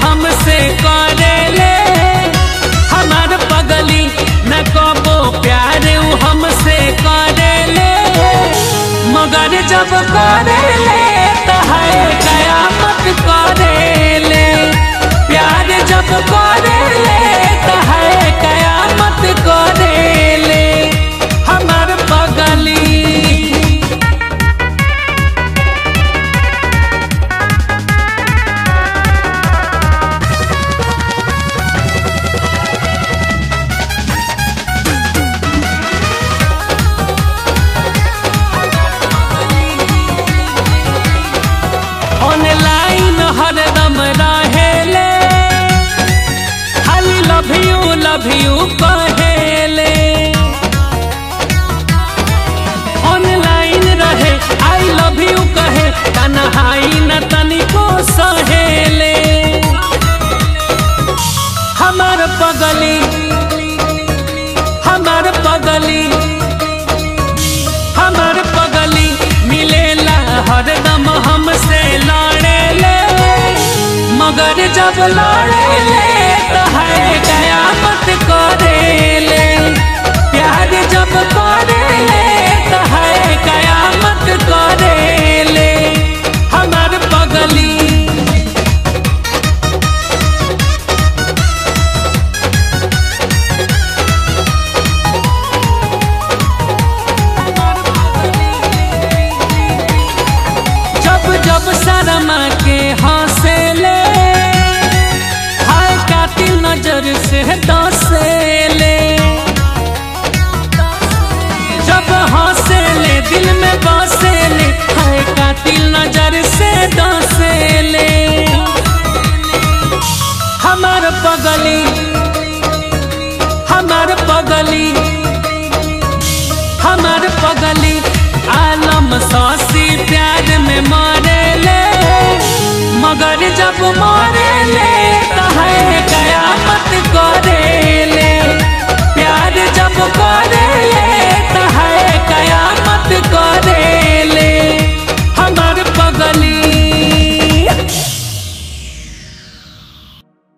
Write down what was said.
हमसे करेले हमार पगली न कबो प्यार उ हमसे करेले मगर जब करेले तो है कयामत करेले प्यार जब करेले तो है कयामत करेले हमार पगली ऑनलाइन हरदम रहेले खाली लव यू लव यू कहेले ऑनलाइन रहे आई लव यू कहे तनहाई न तनिको सहेले हमार पगली हमार पगली हमार पगली मिलेला हरदम हमसे लड़ेले मगर जब लड़ेले तो है कयामत करेले प्यार जब करेले तो है कयामत करेले हमार पगली जब जब शर्मा के हंसेले हाय कातिल नजर से